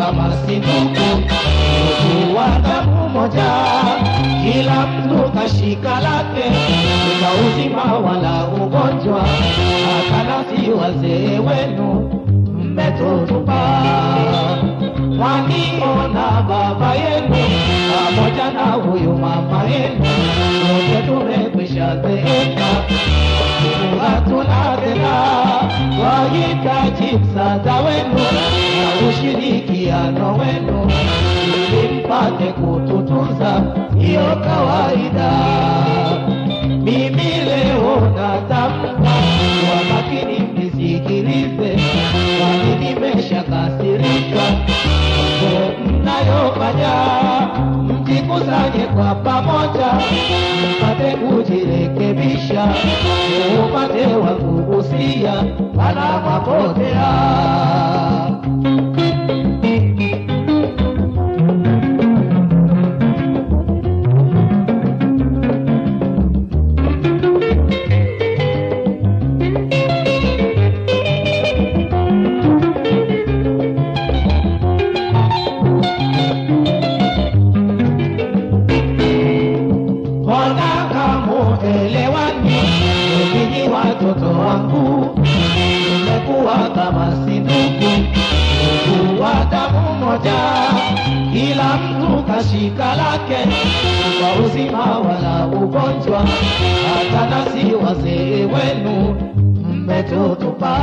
kama si ndugu, ndugu wa damu moja, kila mtu kashika lake, kuna uzima wala ugonjwa, hata nasi wazee wenu mmetutupa. Mwaniona baba yenu pamoja na huyu mama yenu, wote tumekwisha zeeka hatuna tena, wahitaji msaada wenu na ushirikiano wenu ili mpate kututunza, hiyo kawaida. Mimi leo natamka kwa makini, mnisikilize, kwani nimeshakasirika mambo mnayofanya, mjikusanye kwa pamoja, mpate kujirekebisha, upate wa kugusia panapopotea. Mbona kamuelewani? Ninyi watoto wangu, mmekuwa kama si ndugu, ndugu wa damu moja, kila mtu kashika lake, kwa uzima wala ugonjwa, hata nasi wazee wenu mmetutupa.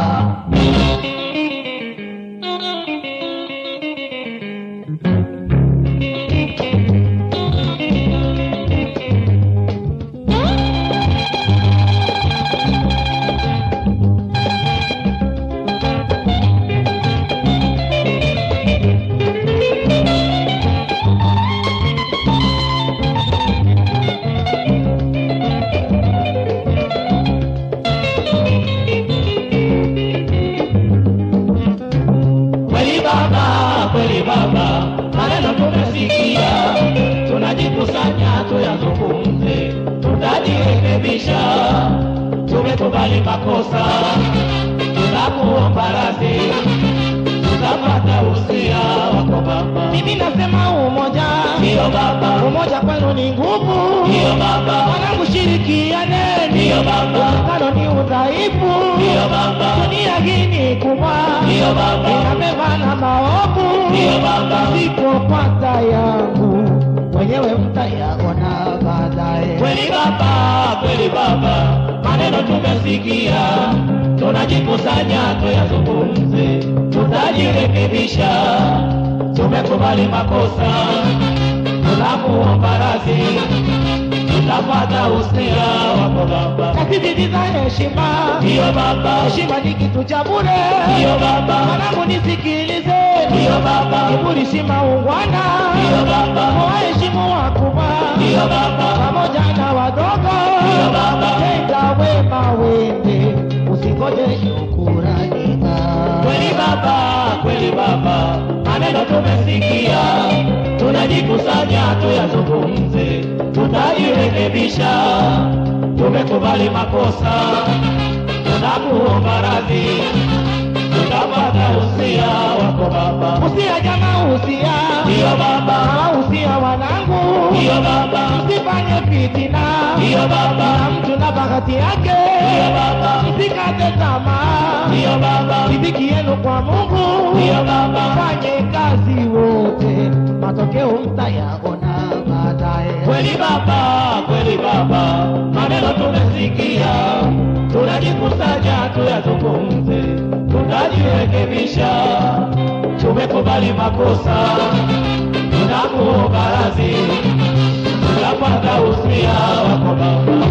Kweli baba, kweli baba, maneno tumesikia, tunajikusanya tuyazungumze, tutajirekebisha. Tumekubali makosa, tunakuomba radhi, tutapata usia wako baba. Mimi nasema umoja, ndio baba, umoja kwenu ni nguvu, ndio baba, mwanangu shirikiane, ndio baba, utengano ni udhaifu, ndio baba, dunia hii ni kubwa, ndio baba, inabeba na maovu, ndio baba, sipopata yangu wenyewe mtayaona baadaye. Kweli baba, kweli baba, maneno tumesikia, tunajikusanya tuyazungumze, tutajirekebisha. Tumekubali makosa, tunakuomba radhi, tutapata usia wako baba. Nasisitiza heshima, ndiyo baba, heshima ni kitu cha bure, ndiyo baba. Mwanangu nisikilize, ndiyo baba, kiburi si maungwana, ndiyo baba. Waheshimu wakubwa, ndiyo baba, pamoja na wadogo, ndiyo baba. Tenda wema wende, usingoje shukurani. Kweli baba, kweli baba, maneno tumesikia, tunajikusanya tuyazungumze, tutajirekebisha. Tumekubali makosa, tunakuomba radhi, tutapata usia wako baba. Usia jamaa, usia ndiyo baba, usia wanangu ndiyo baba, msifanye fitina ndiyo baba, na mtu na bahati yake ndiyo baba, msikate tamaa ndiyo baba, riziki yenu kwa Mungu ndiyo baba, fanye kazi wote, matokeo mtayaona baadaye. Kweli baba, kweli baba, maneno tumesikia, tunajikusanya tuyazungumze, tutajirekebisha. Tumekubali makosa, tunakuomba radhi, tutapata usia wako baba.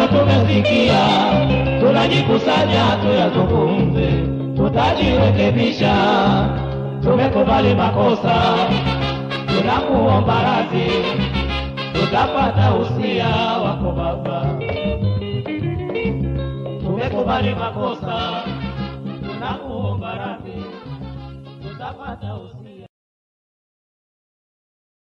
maneno tumesikia, tunajikusanya tuyazungumze, tutajirekebisha. Tumekubali makosa, tunakuomba radhi, tutapata usia wako Baba. Tumekubali makosa, tunakuomba radhi, tutapata usia